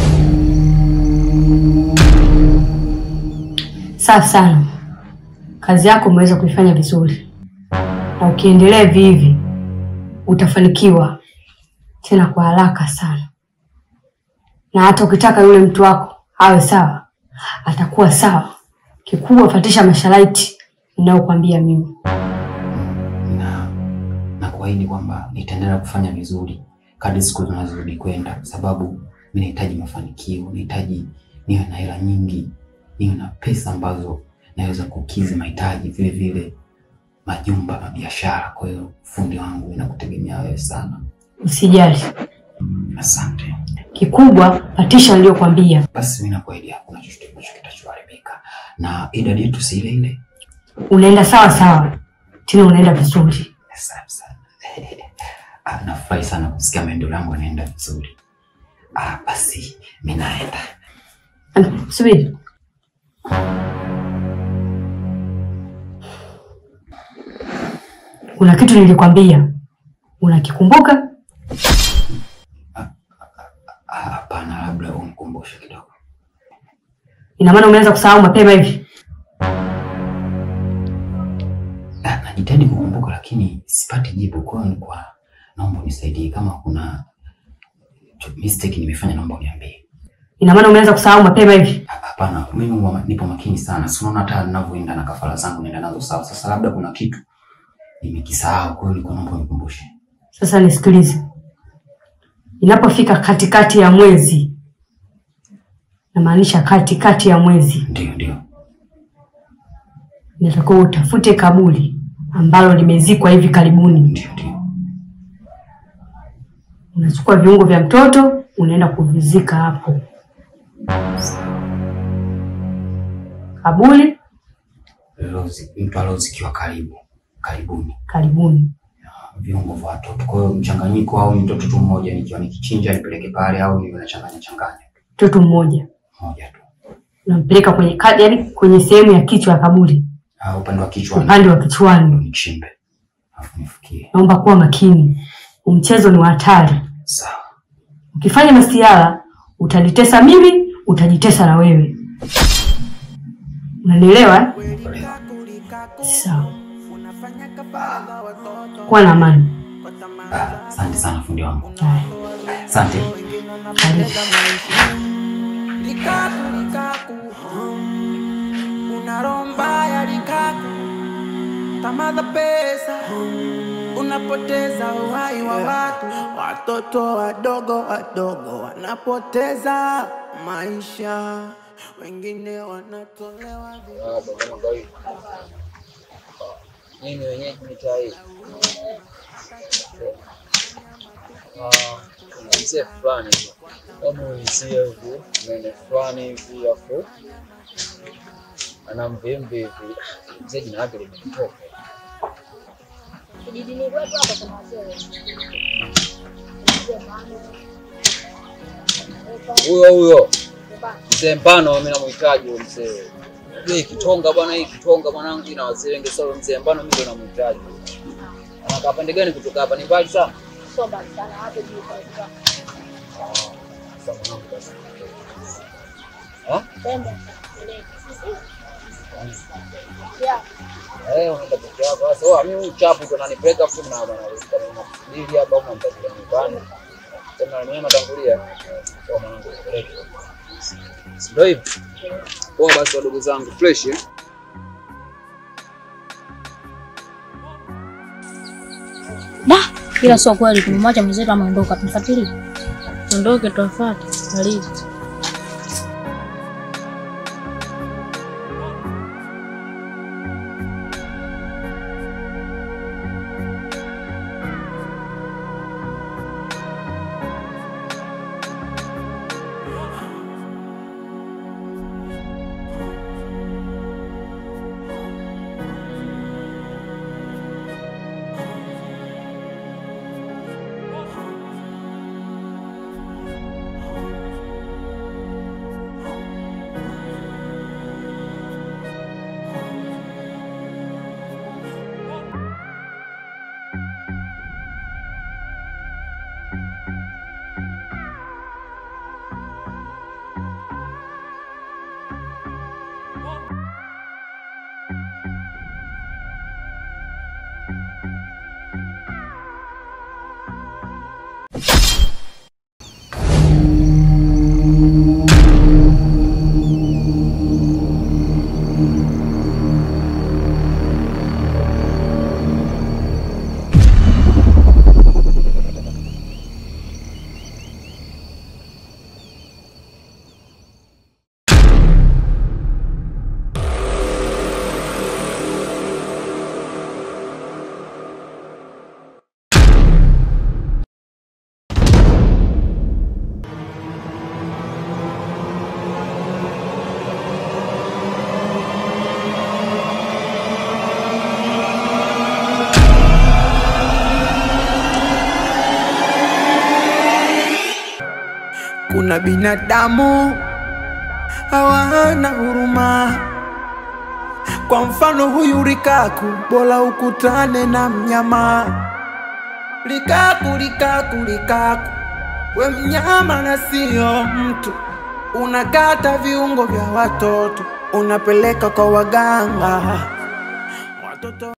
Safi sana, kazi yako umeweza kuifanya vizuri, na ukiendelea hivi hivi utafanikiwa tena kwa haraka sana, na hata ukitaka yule mtu wako awe sawa, atakuwa sawa. Kikubwa fatisha masharti ninayokuambia mimi. na na kuahidi kwamba nitaendelea kufanya vizuri kadri siku zinazozidi kwenda, kwa sababu mi nahitaji mafanikio, nahitaji niwe na hela nyingi, niwe na pesa ambazo naweza kukidhi mahitaji, vile vile majumba na biashara. Kwa hiyo fundi wangu, inakutegemea wewe sana. Usijali, Asante. kikubwa fatisha niliyokuambia. Basi mi nakuahidi hakuna chochote ambacho kitachoharibika, na idadi yetu si ile ile. Unaenda sawa sawa, tena unaenda vizuri. Asante sana. Ah, nafurahi sana kusikia maendeleo yangu yanaenda vizuri. Ah, basi mi naenda. Ana- Subiri, kuna kitu nilikwambia, unakikumbuka? Ah, Hapana, labda umkumbushe kidogo. Ina maana umeanza kusahau mapema hivi? Ah, Najitahidi kukumbuka lakini sipati jibu. Kwa hiyo nilikuwa naomba unisaidie, kama kuna mistake nimefanya, naomba uniambie. Ina maana umeanza kusahau mapema hivi? Ah, Hapana, mimi huwa nipo makini sana, si unaona hata ninavyoenda na kafara zangu naenda nazo sawa. Sasa labda kuna kitu nimekisahau, kwa hiyo nilikuwa naomba unikumbushe. Sasa nisikilize, inapofika katikati ya mwezi, namaanisha katikati ya mwezi, Ndio, ndio. inatakiwa utafute kaburi ambalo limezikwa hivi karibuni. Ndio, ndio. Unachukua viungo vya mtoto unaenda kuvizika hapo kaburi Lozi, mtu aliozikiwa karibu karibuni karibuni. viungo vya watoto. Kwa hiyo mchanganyiko, au ni mtoto tu mmoja, nikiwa nikichinja nipeleke pale, au niwe nachanganya changanya Mtoto mmoja moja tu, unampeleka kwenye ka- yaani kwenye sehemu ya kichwa ya kaburi, au upande wa kichwa upande wa kichwani. nichimbe alafu nifukie. Naomba kuwa makini, mchezo ni wa hatari. Sawa, Ukifanya masiara utajitesa mimi, utajitesa na wewe. Unanielewa? eh? Kuelewa. Sawa, kuwa na amani. Ah, Asante sana fundi wangu, Haya, asante. karibu. Likaku, likaku, hum. una roho mbaya likaku, tamaa za pesa, hum. unapoteza uhai wa watu. Watoto wadogo wadogo wanapoteza maisha, wengine wanatolewa vi- mimi wenyewe mitaa hii kuna mzee fulani hivi kama uisia hivi mene fulani hivi afu ana mvimbi hivi mzee jina lake limenitoka kijijini kwetu hapa kuna wazee wengi. Mzee Manu, huyo huyo mzee Mbano, mimi namhitaji huyo mzee. Unajua hii Kitonga bwana, hii Kitonga mwanangu ina wazee wengi sana. Mzee Mbano mimi ndo namhitaji. Anakaa pande gani kutoka hapa? Ni mbali sana. sio mbali sana, hapo juu kabisa. Sasa mwanangu basi. Ah? Twende. Ile. Yeah. Eh, unaenda peke yako. Sasa wewe mimi uchapu ndo nanipeleka fu na bwana nafikiri hapa au namtafuta nyumbani. Tena mimi natangulia. Kwa mwanangu nipeleke. Ndio hivyo. Poa basi wadogo zangu fresh eh? Da, ila sio kweli tumemwacha mwenzetu ameondoka, tumfuatilie. Ondoke tuwafuate. Karibu. Kuna binadamu hawana huruma. Kwa mfano huyu Rikaku, bora ukutane na mnyama. Rikaku, Rikaku, Rikaku, we mnyama na sio mtu. Unakata viungo vya watoto, unapeleka kwa waganga. Watoto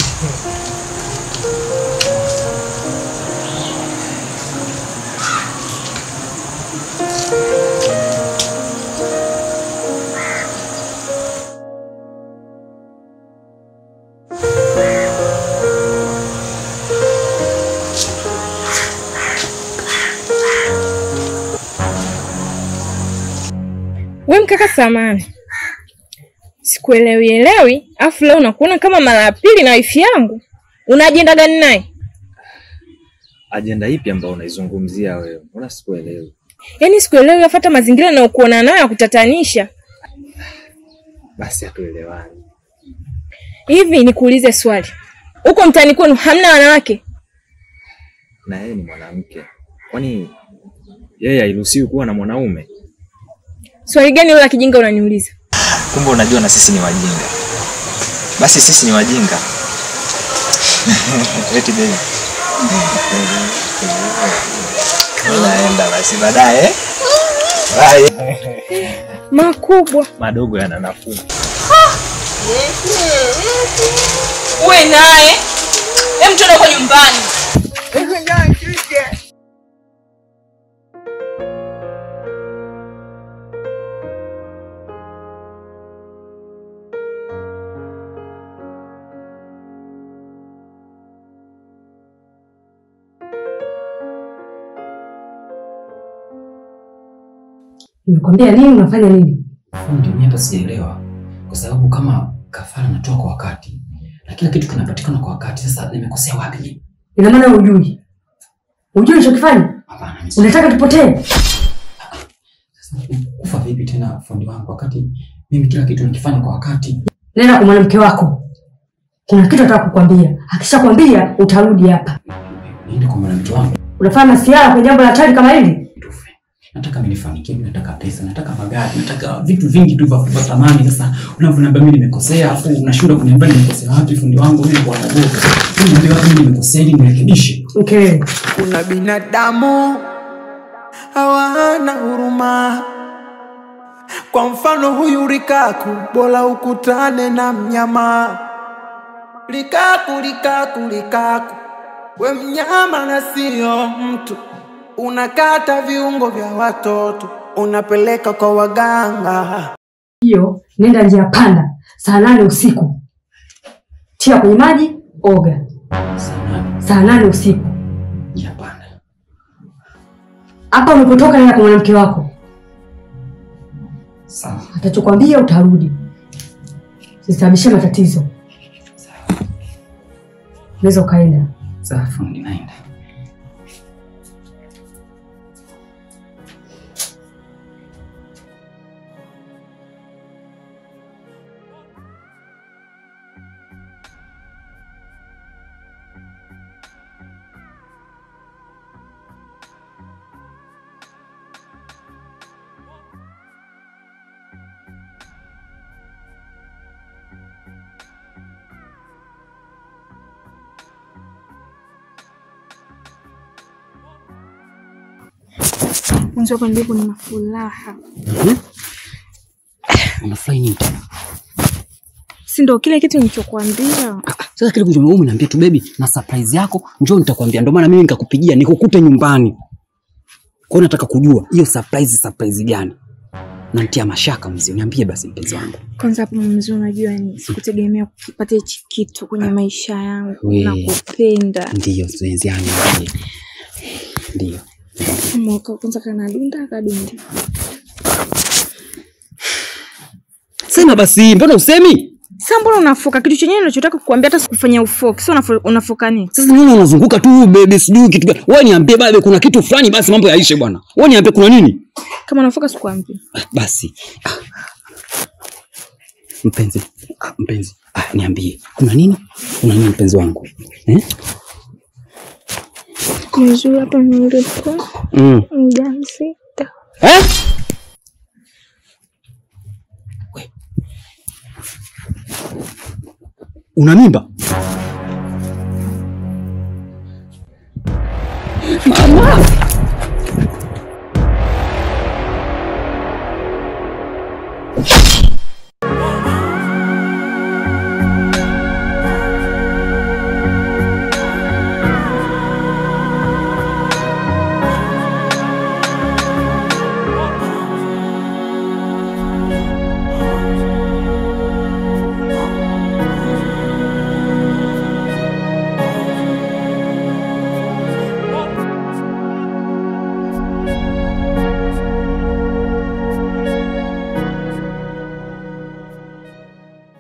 We mkaka samani, sikuelewi elewi, afu leo nakuona kama mara ya pili na wifi yangu. Una ajenda gani naye? Ajenda ipi ambayo unaizungumzia wewe? Mbona sikuelewi? Yaani sikuelewi, afuata mazingira nayokuona nayo ya kutatanisha. Basi hatuelewani. Hivi nikuulize swali, huko mtaani kwenu hamna wanawake? Na yeye ni mwanamke, kwani yeye hairuhusiwi kuwa na mwanaume? Swali gani hilo la kijinga unaniuliza? Kumbe unajua na sisi ni wajinga. Basi sisi ni wajinga. Eti baby. Naenda basi baadaye. Bye. Makubwa Madogo yana nafuu. uwe naye, hem, twende huko nyumbani. Nimekwambia nini? Unafanya nini? Fundi, mimi hapa sijaelewa, kwa sababu kama kafara natoa kwa wakati na kila kitu kinapatikana kwa wakati, sasa nimekosea wapi? Ina maana hujui, hujui ulichokifanya? Hapana, mimi si- Unataka tupotee? sasa kufa vipi tena fundi wangu, wakati mimi kila kitu nikifanya kwa wakati? Nenda kwa mwanamke wako, kuna kitu nataka kukwambia. Akishakwambia utarudi hapa. Niende kwa mwanamke wangu Unafanya masiara kwenye jambo la hatari kama hili? tufe. Nataka mimi nifanikiwe, mimi nataka pesa, nataka magari, nataka vitu vingi tu vya vya thamani. Sasa unavyoniambia mimi nimekosea, afu unashindwa kuniambia nimekosea wapi? Fundi wangu, mimi kwa naboka, mimi niambia wapi mimi nimekosea ili nirekebishe. Mkewe Kuna binadamu hawana huruma. Kwa mfano huyu Rikaku, bora ukutane na mnyama. Rikaku, Rikaku, Rikaku, we mnyama na sio mtu. Unakata viungo vya watoto, unapeleka kwa waganga. hiyo, nenda njia panda, saa nane usiku, tia kwenye maji, oga. Sana, Saa nane usiku hapana. hapa ulipotoka, nenda kwa mwanamke wako, Sawa. atachokwambia utarudi, sisababishe matatizo. Unaweza ukaenda. Sawa fundi, naenda. Mwanzo hapa ndipo nina furaha, Unafurahi nini tena? si ndio kile kitu nilichokuambia? Sasa kile kitu wewe unaniambia tu baby, na surprise yako njoo nitakwambia. Ndio maana mimi nikakupigia nikukute nyumbani. Kwa hiyo nataka kujua hiyo surprise surprise gani? Nantia mashaka mzee, niambie basi mpenzi wangu. Kwanza hapo mzee, unajua ni sikutegemea kupata hichi kitu kwenye maisha yangu. We. Nakupenda Ndiyo mpenzi wangu, ndiyo. Ndiyo. mwaka kwanza kanadunda kadunda. Sema basi, mbona usemi? Sasa mbona unafoka kitu chenyewe ninachotaka kukuambia? Hata sikufanyia ufoki, sio unafo- unafoka nini? Sasa nini unazunguka tu baby, sijui kitu gani. Wewe niambie baba, kuna kitu fulani basi mambo yaishe bwana. Wewe niambie kuna nini? Kama unafoka sikuambia. Ah, basi ah. mpenzi ah, mpenzi ah, niambie kuna nini kuna nini mpenzi wangu eh? Mzuri hapa nilipo mm. mjamzito. eh? Una mimba? Mama!